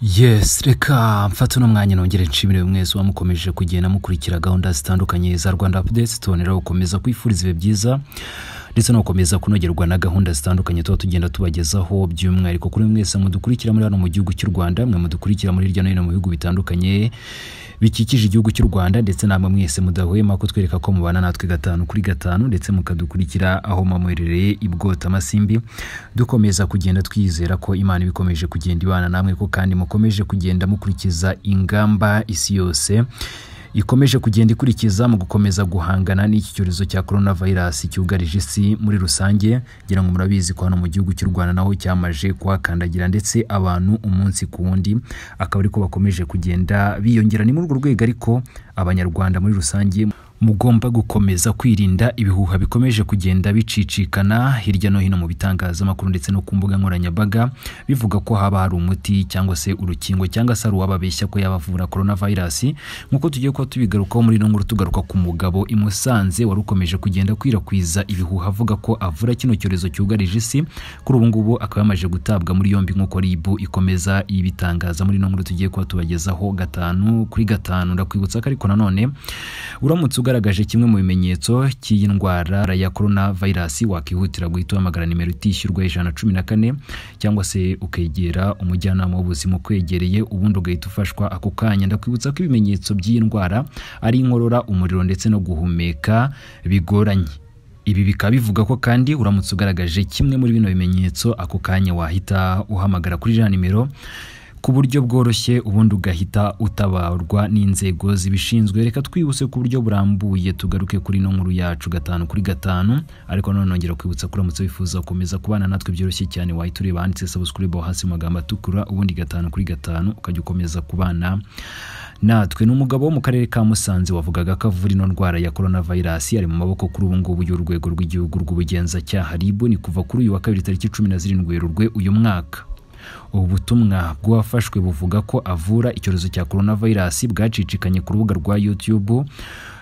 yesi reka mfata uno mwanya nongere nshimire mwese uba mukomeje kugenda mukurikira gahunda zitandukanye za rwanda apudesi tubonera gukomeza kwifuriza ibihe byiza ndetse no gukomeza kunogerwa na gahunda zitandukanye tuba tugenda tubagezaho by'umwihariko kuri mwese mudukurikira muri hano mu gihugu cy'u rwanda mwe mudukurikira muri hirya no hino mu bihugu bitandukanye bikikije igihugu cy'u rwanda ndetse namwe mwese mudahwema kutwereka ko mubana natwe gatanu kuri gatanu ndetse mukadukurikira aho mwamuherereye i bwota amasimbi dukomeza kugenda twizera ko imana iba ikomeje kugenda ibana namwe ko kandi mukomeje kugenda mukurikiza ingamba isi yose ikomeje kugenda ikurikiza mu gukomeza guhangana n'iki cyorezo cya korona vayirasi cyugarije isi muri rusange ngira ngo murabizi ko hano mu gihugu cy'u rwanda naho cyamaje kuhakandagira ndetse abantu umunsi ku wundi akaba ariko bakomeje kugenda biyongera ni muri urwo rwego ariko abanyarwanda muri rusange mugomba gukomeza kwirinda ibihuha bikomeje kugenda bicicikana hirya no hino mu bitangazamakuru ndetse no ku mbuga nkoranyambaga bivuga ko haba hari umuti cyangwa se urukingo cyangwa se hari uwababeshya ko yabavura korona vayirasi nk'uko tugiye kuba tubigarukaho muri ino nkuru tugaruka ku mugabo i Musanze wari ukomeje kugenda akwirakwiza ibihuha avuga ko avura kino cyorezo cyugarije isi kuri ubu ngubu akaba yamaze gutabwa muri yombi nk'uko ribu ikomeza ibitangaza muri ino nkuru tugiye kuba tubagezaho gatanu kuri gatanu ndakwibutsa ko ariko nanone uramutse uga ugaragaje kimwe mu bimenyetso cy'iyi ndwara ya korona vayirasi wakihutira guhita uhamagara nimero itishyurwa ijana cumi na kane cyangwa se ukegera umujyanama w'ubuzima ukwegereye ubundi ugahita ufashwa ako kanya ndakwibutsa ko ibimenyetso by'iyi ndwara ari inkorora umuriro ndetse no guhumeka bigoranye ibi bikaba bivuga ko kandi uramutse ugaragaje kimwe muri bino bimenyetso ako kanya wahita uhamagara kuri iriya nimero ku buryo bworoshye ubundi ugahita utabarwa n'inzego zibishinzwe reka twihuse ku buryo burambuye tugaruke kuri ino nkuru yacu gatanu kuri gatanu ariko none nongera kwibutsa ko uramutse wifuza gukomeza kubana natwe byoroshye cyane wahita ureba handitse sabusikuribe hasi mu magambo atukura ubundi gatanu kuri gatanu ukajya ukomeza kubana natwe ni umugabo wo mu karere ka musanze wavugaga ko avura ino ndwara ya korona vayirasi ari mu maboko kuri ubu ngubu y'urwego rw'igihugu rw'ubugenzacyaha rib ni kuva kuri uyu wa kabiri tariki cumi na zirindwi werurwe uyu mwaka ubu butumwa bw'uwafashwe buvuga ko avura icyorezo cya korona vayirasi bwacicikanye ku rubuga rwa yutube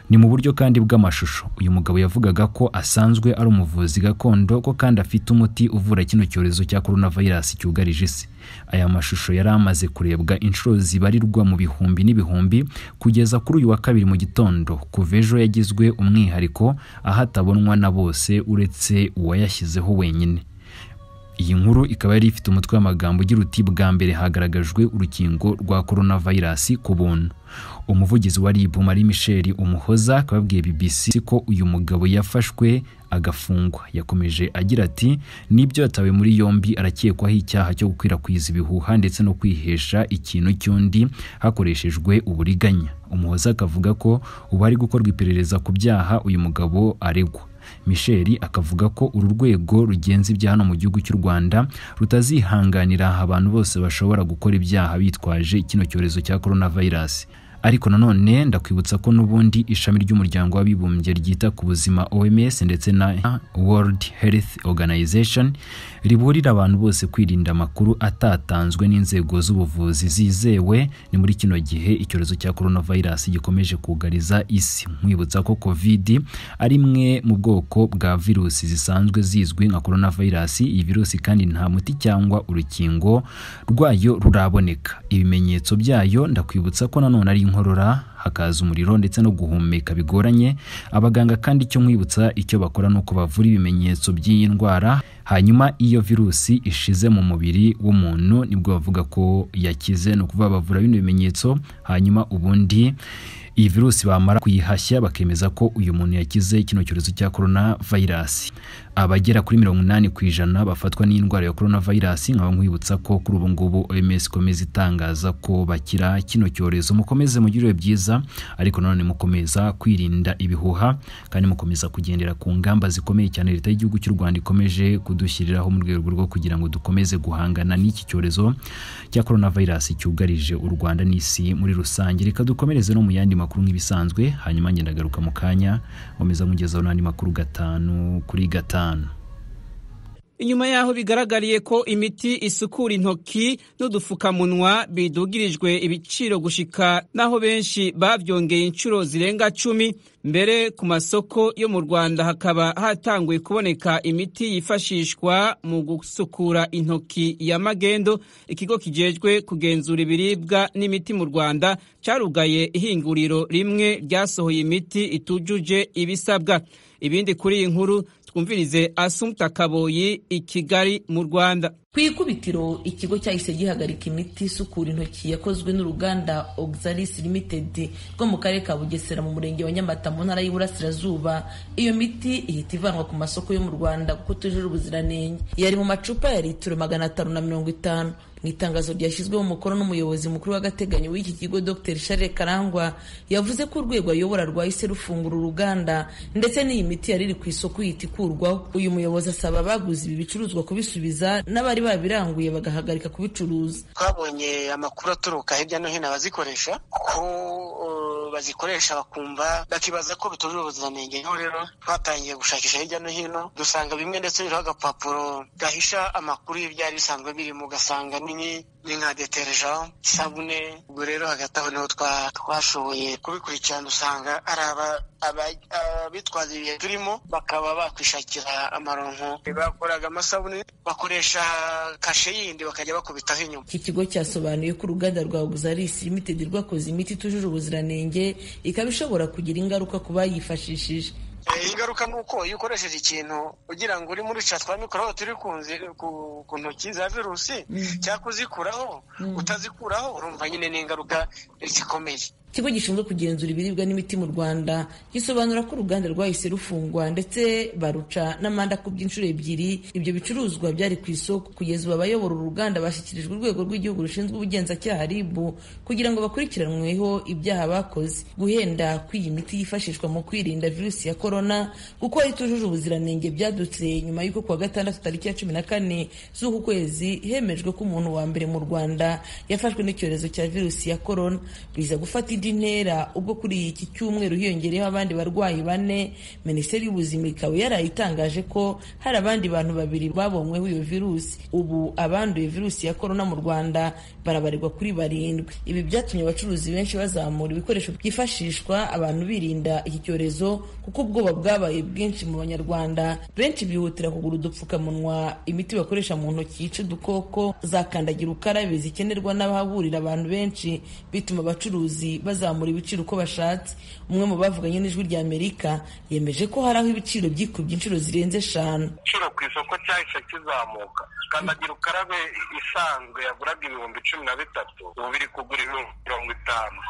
ni mu buryo kandi bw'amashusho uyu mugabo yavugaga ko asanzwe ari umuvuzi gakondo ko kandi afite umuti uvura kino cyorezo cya korona vayirasi cyugarije isi aya mashusho yari amaze kurebwa inshuro zibarirwa mu bihumbi n'ibihumbi kugeza kuri uyu wa kabiri mu gitondo kuva ejo yagizwe umwihariko aho atabonwa na bose uretse uwayashyizeho wenyine iyi nkuru ikaba yari ifite umutwe w'amagambo ugira uti bwa mbere hagaragajwe urukingo rwa korona vayirasi ku buntu umuvugizi wa rib marie michel umuhoza akaba yabwiye bbc ko uyu mugabo yafashwe agafungwa yakomeje agira ati nibyo yatawe muri yombi arakekwaho icyaha cyo gukwirakwiza ibihuha ndetse no kwihesha ikintu cy'undi hakoreshejwe uburiganya umuhoza akavuga ko ubu hari gukorwa iperereza ku byaha uyu mugabo aregwa michel akavuga ko uru rwego rugenza ibyaha hano mu gihugu cy'u rwanda rutazihanganira abantu bose bashobora gukora ibyaha bitwaje kino cyorezo cya korona vayirasi ariko nanone ndakwibutsa ko n'ubundi ishami ry'umuryango w'abibumbye ryita ku buzima oms ndetse na world health organization riburira abantu bose kwirinda amakuru atatanzwe n'inzego z'ubuvuzi zizewe ni muri kino gihe icyorezo cya korona vayirasi gikomeje kugariza isi nkwibutsa ko covid ari imwe mu bwoko bwa virusi zisanzwe zizwi nka korona vayirasi iyi virusi kandi nta muti cyangwa urukingo rwayo ruraboneka ibimenyetso byayo ndakwibutsa ko nanone ari inkorora hakaza umuriro ndetse no guhumeka bigoranye abaganga kandi icyo nkwibutsa icyo bakora ni uko bavura ibimenyetso by'iyi ndwara hanyuma iyo virusi ishize mu mubiri w'umuntu nibwo bavuga ko yakize ni ukuvuga bavura bino bimenyetso hanyuma ubundi iyi virusi bamara kuyihashya bakemeza ko uyu muntu yakize kino cyorezo cya korona vayirasi abagera kuri mirongo inani ku ijana bafatwa n'indwara ya korona vayirasi nkaba nkwibutsa ko kuri ubu ngubu oms ikomeza itangaza ko bakira kino cyorezo mukomeze mugirire byiza ariko nanone mukomeza kwirinda ibihuha kandi mukomeza kugendera ku ngamba zikomeye cyane leta y'igihugu cy'u rwanda ikomeje kudushyiriraho mu rwego rwo kugira ngo dukomeze guhangana n'iki cyorezo cya korona vayirasi cyugarije u rwanda n'isi muri rusange reka dukomereze no mu yandi makuru makuru nk'ibisanzwe hanyuma ngenda agaruka mu kanya nkomeza nkugezaho n'andi makuru gatanu kuri gatanu inyuma y'aho bigaragariye ko imiti isukura intoki n'udupfukamunwa bidugirijwe ibiciro gushika n'aho benshi babyongeye inshuro zirenga cumi mbere ku masoko yo mu rwanda hakaba hatanguye kuboneka imiti yifashishwa mu gusukura intoki ya magendo ikigo kijejwe kugenzura ibiribwa n'imiti mu rwanda carugaye ihinguriro rimwe ryasohoye imiti itujuje ibisabwa ibindi kuri iyi nkuru twumvirize asumta kaboyi i kigali mu rwanda ku ikubitiro ikigo cyahise gihagarika imiti isukura intoki yakozwe n'uruganda oxalis limited rwo mu karere ka bugesera mu murenge wa nyamata mu ntara y'iburasirazuba iyo miti ihita ivanwa ku masoko yo mu rwanda kuko tujuje ubuziranenge yari mu macupa ya litiro magana atanu na mirongo itanu mu itangazo ryashyizweho umukono n'umuyobozi mukuru w'agateganyo w'iki kigo dr charles karangwa yavuze ko urwego ayobora rwahise rufungura uruganda ndetse n'iyi miti yari iri ku isoko ihita ikurwaho uyu muyobozi asaba abaguze ibi bicuruzwa kubisubiza n'abari bari babiranguye bagahagarika kubicuruza twabonye amakuru aturuka hirya no hino abazikoresha ko bazikoresha bakumva bakibaza ko bitujuje ubuziranenge niho rero twatangiye gushakisha hirya no hino dusanga bimwe ndetse biriho agapapuro gahisha amakuru y'ibyari bisanzwe birimo ugasanga ni nka deterejaho isabune ubwo rero hagati aho niho twashoboye kubikurikirana usanga ari aba abitwaza ibihe turimo bakaba bakwishakira amaronko bakoraga amasabune bakoresha kashe yindi bakajya bakubitaho inyuma iki kigo cyasobanuye ko uruganda rwa Oxalis Limited rwakoze imiti itujuje ubuziranenge ikaba ishobora kugira ingaruka ku bayifashishije ingaruka ni uko iyo ukoresheje ikintu ugira ngo uri muri twa mikorobe turi ku ntoki za virusi cyangwa kuzikuraho utazikuraho urumva nyine n'ingaruka zikomeye ikigo gishinzwe kugenzura ibiribwa n'imiti mu rwanda gisobanura ko uruganda rwahise rufungwa ndetse baruca n'amande akubye inshuro ebyiri ibyo bicuruzwa byari ku isoko kugeza ubu abayobora uruganda bashyikirijwe urwego rw'igihugu rushinzwe ubugenzacyaha rib kugira ngo bakurikiranweho ibyaha bakoze guhenda kw'iyi miti yifashishwa mu kwirinda virusi ya korona kuko yari itujuje ubuziranenge byadutse nyuma y'uko kuwa gatandatu tariki ya cumi na kane z'uku kwezi hemejwe ko umuntu wa mbere mu rwanda yafashwe n'icyorezo cya virusi ya korona biza gufata indi ntera ubwo kuri iki cyumweru hiyongereyeho abandi barwayi bane minisiteri y'ubuzima ikaba yarayitangaje ko hari abandi bantu babiri babonyweho iyo virusi ubu abanduye virusi ya korona mu rwanda barabarirwa kuri barindwi ibi byatumye abacuruzi benshi bazamura ibikoresho byifashishwa abantu birinda iki cyorezo kuko ubwoba bwabaye bwinshi mu banyarwanda benshi bihutira kugura udupfukamunwa imiti bakoresha mu ntoki yica udukoko za kandagira ukarabe zikenerwa n'abahahurira abantu benshi bituma abacuruzi bazamura ibiciro uko bashatse umwe mu bavuganye n'ijwi rya amerika yemeje ko hari aho ibiciro byikubye inshuro zirenze eshanu igiciro ku isoko cyahise kizamuka kandagira ukarabe isanzwe yaguraga ibihumbi cumi na bitatu ubu biri kugura ibihumbi mirongo itanu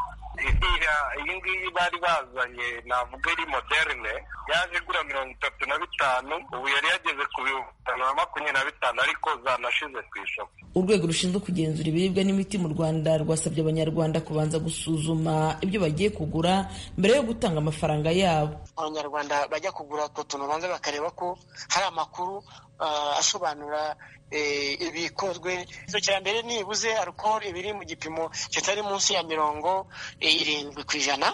iyi ngiyi bari bazanye navuga iri moderne yaje igura mirongo itatu na bitanu ubu yari yageze ku bihumbi bitanu na makumyabiri na bitanu ariko zanashize ku isoko urwego rushinzwe kugenzura ibiribwa n'imiti mu rwanda rwasabye abanyarwanda kubanza gusuzuma ibyo bagiye kugura mbere yo gutanga amafaranga yabo abanyarwanda bajya kugura utwo tuntu banza bakareba ko hari amakuru asobanura ibikozwe cya mbere nibuze alukoro ibiri mu gipimo kitari munsi ya mirongo irindwi ku ijana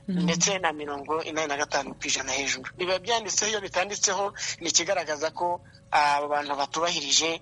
ndetse na mirongo inani na gatanu ku ijana hejuru biba byanditseho iyo bitanditseho ni ikigaragaza ko aba bantu batubahirije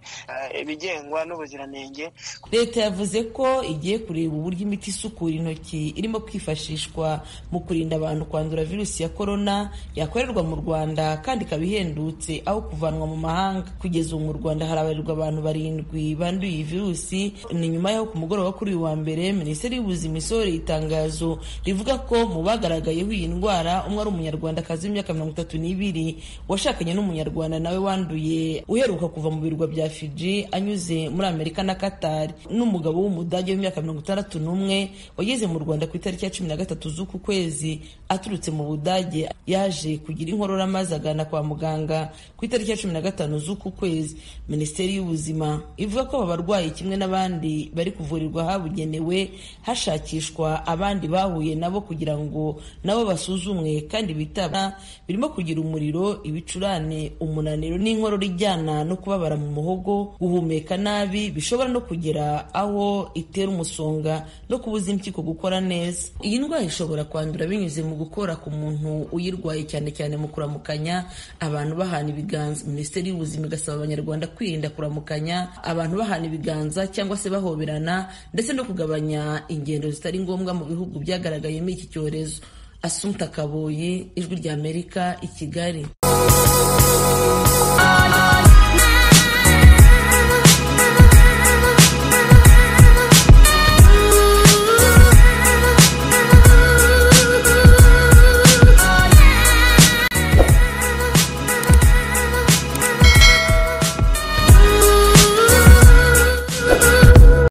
ibigengwa n'ubuziranenge leta yavuze ko igiye kureba uburyo imiti isukura intoki irimo kwifashishwa mu kurinda abantu kwandura virusi ya korona yakorerwa mu rwanda kandi ikaba ihendutse aho kuvanwa mu mahanga kugeza ubu mu rwanda harabarirwa abantu barindwi banduye iyi virusi ni nyuma y'aho ku mugoroba kuri uyu wa mbere minisiteri y'ubuzima isohoreye itangazo rivuga ko mu bagaragayeho iyi ndwara umwe ari umunyarwandakazi w'imyaka mirongo itatu n'ibiri washakanye n'umunyarwanda nawe wanduye uheruka kuva mu birwa bya Fiji anyuze muri Amerika na Qatar n'umugabo w'umudage w'imyaka mirongo itandatu n'umwe wageze mu Rwanda ku itariki ya cumi na gatatu z'uku kwezi aturutse mu Budage yaje kugira inkorora maze agana kwa muganga ku itariki ya cumi na gatanu z'uku kwezi Minisiteri y'Ubuzima ivuga ko aba barwayi kimwe n'abandi bari kuvurirwa ahabugenewe hashakishwa abandi bahuye nabo kugira ngo nabo basuzumwe kandi bitaba birimo kugira umuriro ibicurane umunaniro n'inkorora indwara ijyana no kubabara mu muhogo guhumeka nabi bishobora no kugera aho itera umusonga no kubuza impyiko gukora neza iyi ndwara ishobora kwandura binyuze mu gukora ku muntu uyirwaye cyane cyane mu kuramukanya abantu bahana ibiganza minisiteri y'ubuzima igasaba abanyarwanda kwirinda kuramukanya abantu bahana ibiganza cyangwa se bahoberana ndetse no kugabanya ingendo zitari ngombwa mu bihugu byagaragayemo iki cyorezo Asumta Kaboyi, Ijwi ry'Amerika, i Kigali.